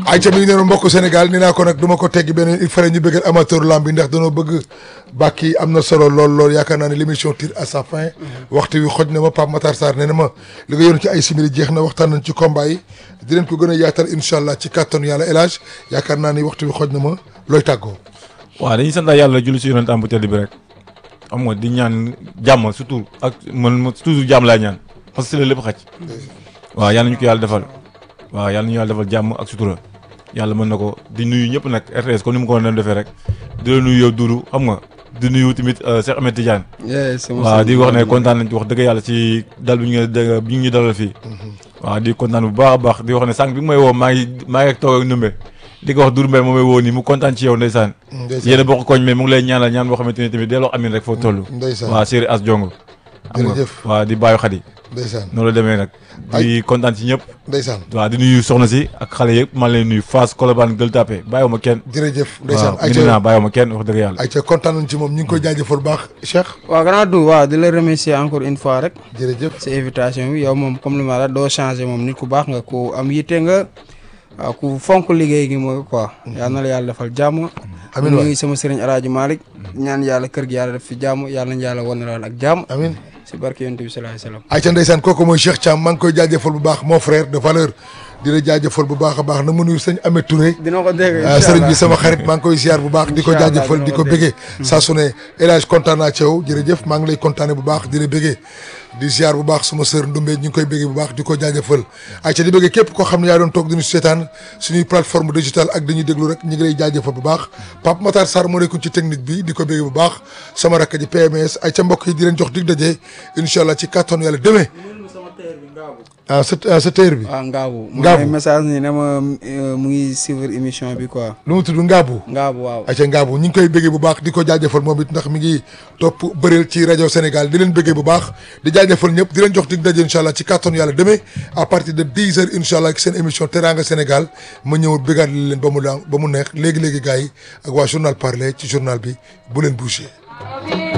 ayca mi ngi noonu mbokku Sénégal ni naa ko nag du ma ko teggi benn il fallait ñu bëggal amateur lamb bi ndax dañoo bëgg bàkk yi am na solo lool lool yaakaar naa ne l'émission tire à sa fin waxtu wi xoj na ma Pape Matar Sarr nee na ma li nga yoon ci ay simili jeex na waxtaan nañ ci combat yi di leen ko gën a yaatal incha allah ci kàttanu yàlla élage yaakaar naa ni waxtu wi xoj na ma looy tàggoo waaw dañuy sant yàlla julli si yonent am bu tedd bi rek xam nga di ñaan jàmm surtout ak man toujours jàmm laay ñaan parce que si la lépp xaj waaw yàlla ñu ko yàlla defal waaw yàlla ñu yàlla defal jàmm ak sutura yàlla mën na ko di nuyu ñëpp nag RTS comme ni mu ko doon defee rek di la nuyu yow Doudou xam nga di nuyu tamit Cheikh Ahmed Tidiane waaw di wax ne kontaan nañ ci wax dëgg yàlla ci dal bi ñu bi ñu dalal fii waaw di kontaan bu baax a baax di wax ne sànq bi nga may woo maa ngi maa ngi toog ak numbe di ko wax Doudou Mbaye moo may woo nii mu kontaan ci yow ndeysaan yéen a bokk koñ mais mu ngi lay ñaanal ñaan boo xamante ne tamit delloo amin rek foo toll ndeysaan waaw Séri As Jongo xam nga jërëjëf waaw di bàyyi xadi ndeysaan noonu la demee nag di kontaan ci ñëpp ndeysaan waaw di nuyu soxna si ak xale yëpp maa ngi leen nuyu Fass Colobane Gueule Tapée bàyyiwuma kenn jërëjëf ndeysaan waaw mën naa bàyyiwuma kenn wax dëgg yàlla ayca kontaan nañ ci moom ñu ngi koy jaajëfal bu baax Cheikh waaw grand du waaw di la remercier encore une fois rek jërëjëf si invitation bi yow moom comme li ma la doo changé moom nit ku baax nga ku am yitte nga waaw ku fonk liggéey gi mooy quoi yal na la yàlla defal jàmm amiin waay nuyu sama sëriñ Alaaji Malick ñaan yàlla kër gi yàlla def fi jàmm yàlla nañu yàlla wan ak jàmm amiin si barke yonent bi sallallahu alayhi wasallam ayca ndeysaan kooku mooy Cheikh Thiam maa ngi koy jaajëfal bu baax mon frère de valeur di la jaajëfal bu baax a baax na mu nuyu sëñ Ameth Touré dina ko dégg ah sëriñ bi sama xarit maa ngi koy ziar bu baax di ko Incha allah jaajëfal di ko dina ko béggee saa su ne El Hadj kontaan naa ci yow jërëjëf maa ngi lay kontaane bu baax di la béggee di ziar bu baax suma sœur Ndumbe ñu ngi koy béggee bu baax di ko jaajëfal ayca di béggee képp koo xam ne yaa doon toog di ñu seetaan suñuy plateforme digitale ak dañuy déglu rek ñu ngi lay jaajëfal bu baax Pape Matar Sarr moo nekkoon ci technique bi di ko béggee bu baax sama rakk ji PMS ayca mbokk yi di leen jox dig daje incha allah ci kàttanu yàlla demee ah sa ah sa téer bi waaw Ngaabu mu Ngaabu. ngi message ni ne ma euh, mu ngi suivre émission bi quoi lu mu tudd Ngaabu Ngaabu waaw ayca Ngaabu ñu ngi koy bëggee bu baax di ko jaajëfal moom it ndax mi ngi topp bëreel ci rajo Sénégal di leen bëggee bu baax di jaajëfal ñëpp di leen jox dig daje incha allah ci kàttanu yàlla demee à partir de 10 heures incha allah seen émission Teranga Sénégal ma ñëw bëggaat leen ba mu la ba mu neex léegi léegi gars yi ak waa journal parler ci journal bi bu leen bouger.